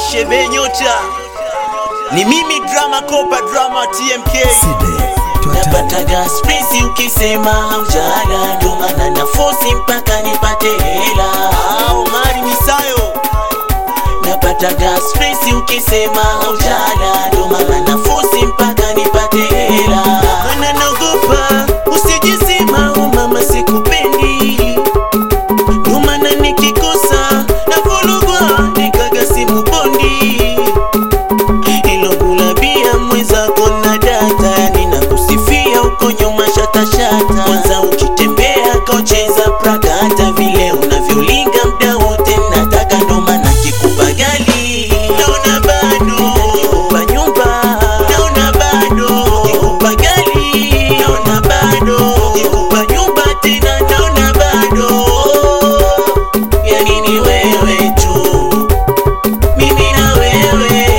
Shebe Nyota, ni mimi drama kopa drama TMK napataga stresi ukisema haujala, ndo maana na fosi mpaka nipate hela. Ah, Omari Misayo Napataga stresi ukisema haujala, ndo maana na fosi mpaka nipate hela. Maana naogopa usijisema oh mama sikupendi, ndo maana nikikosa navurugwa nikaga simu bondi ilo gulabia mwenzako na data yani na kusifia uko nyuma shatashata kwanza ukitembea kocheza pragata vile unavyolinga mda wote nataka ndo maana kikupa gali naona bado kikupa nyumba naona bado kikupa gali naona bado kikupa nyumba tena naona bado yani ni wewe tu mimi na wewe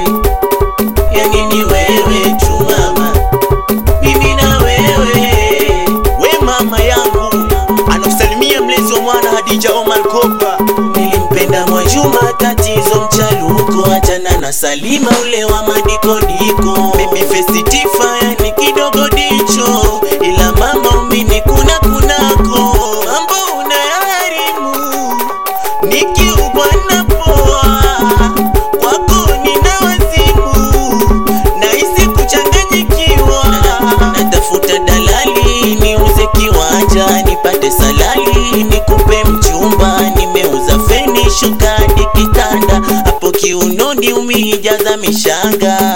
yani ni wewe tu mama, mimi na wewe. we mama yangu anakusalimia mlezi wa mwana Hadija Omar Kopa Nilimpenda Mwajuma, tatizo mchaluko, achana na Salima ule wa madikodiko. Baby face tifa, yani kidogo dicho, ila mama umini kuna kunako mambo unayaharimu nikiubwa na poa kwako nina wazimu nahisi kuchanganyikiwa natafuta dalali niuze kiwanja nipate salali nikupe mchumba nimeuza feni shuka hadi kitanda hapo kiunoni umijaza mishanga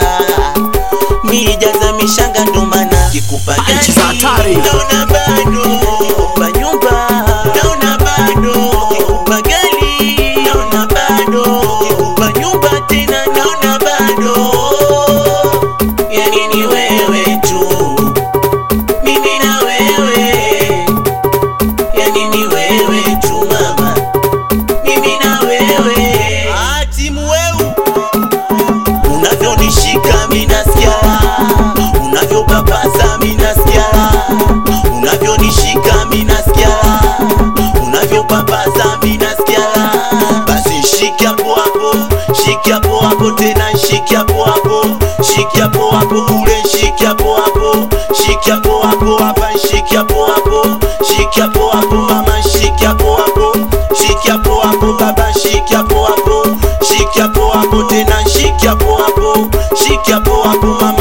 mijaza mishanga ndo maana kikupa Nchi za hatari. gari naona bado kikupa nyumba naona bado kikupa gari naona bado kikupa nyumba tena naona bado yani ni wewe tu mimi na wewe yani ni wewe tu mama mimi na wewe ah, timu weu unavyonishika minasikia unavyopapaza minasikia unavyonishika minasikia unavyopapaza minasikia basi shiki hapo hapo shiki hapo hapo tena shiki hapo hapo shiki hapo hapo kule shiki hapo hapo shiki hapo hapo hapa shiki hapo hapo shiki hapo hapo mama shiki hapo hapo shiki hapo hapo baba shiki hapo hapo shiki hapo hapo tena shiki hapo hapo shiki hapo hapo mama